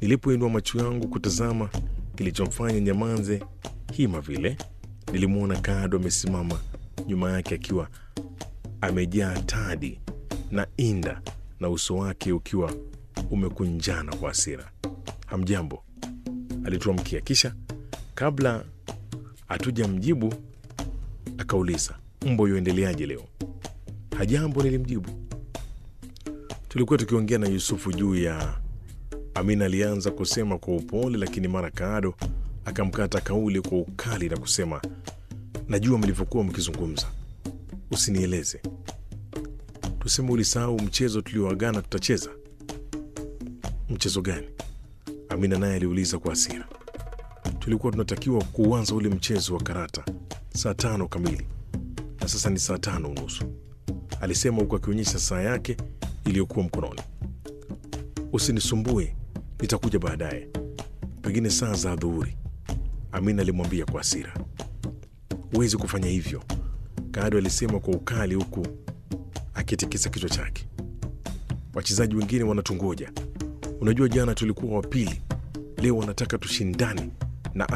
Nilipoinua macho yangu kutazama kilichomfanya nyamanze hima vile, nilimwona Kado amesimama nyuma yake akiwa amejaa tadi na inda na uso wake ukiwa umekunjana kwa hasira. Hamjambo, alituamkia. Kisha kabla hatujamjibu akauliza, mbo yoendeleaje leo? Hajambo, nilimjibu. Tulikuwa tukiongea na Yusufu juu ya Amina. Alianza kusema kwa upole, lakini mara Kaado akamkata kauli kwa ukali na kusema, najua mlivyokuwa mkizungumza, usinieleze. Tuseme ulisahau mchezo tulioagana tutacheza. Mchezo gani? Amina naye aliuliza kwa hasira. Tulikuwa tunatakiwa kuanza ule mchezo wa karata saa tano kamili na sasa ni saa tano unusu, alisema huku akionyesha saa yake iliyokuwa mkononi. Usinisumbue, nitakuja baadaye, pengine saa za adhuhuri, Amina alimwambia kwa hasira. Huwezi kufanya hivyo, Kado alisema kwa ukali, huku akitikisa kichwa chake. Wachezaji wengine wanatungoja. Unajua, jana tulikuwa wa pili, leo wanataka tushindane